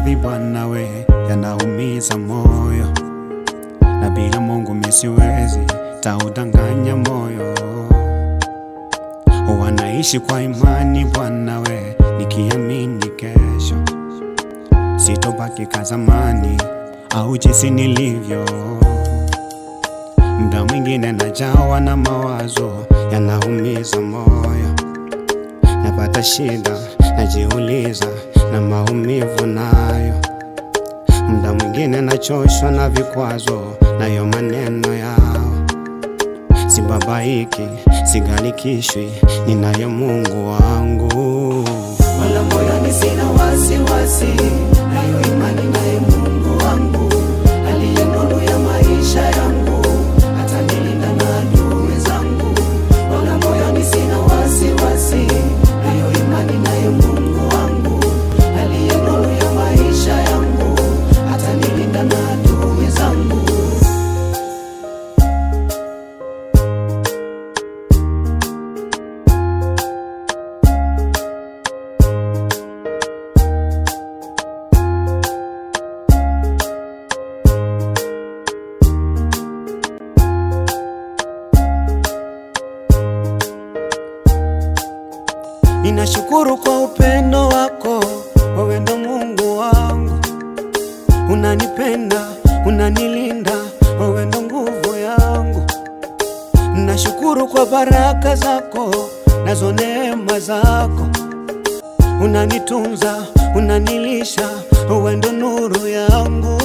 maradhi Bwana we yanaumiza moyo, na bila Mungu mimi siwezi taudanganya moyo. Wanaishi kwa imani Bwana we, nikiamini kesho sitobaki kazamani au jinsi nilivyo. Mda mwingine najawa na mawazo yanaumiza moyo, napata shida, najiuliza na maumivu nayo. Mda mwingine nachoshwa na vikwazo, nayo maneno yao. Sibabaiki, sigalikishwi, ninaye Mungu wangu. wala moyoni sina wasiwasi, nayo imani naye Mungu wangu aliye nuru ya maisha yangu, atanilinda na adui zangu. Wala moyoni sina wasiwasi, nayo imani naye Mungu wangu aliye nuru ya maisha yangu, atanilinda na adui zangu. Ninashukuru kwa upendo wako, wewe ndo Mungu wangu. Unanipenda, unanilinda, wewe ndo nguvu yangu. Nashukuru kwa baraka zako, nazo neema zako. Unanitunza, unanilisha, wewe ndo nuru yangu.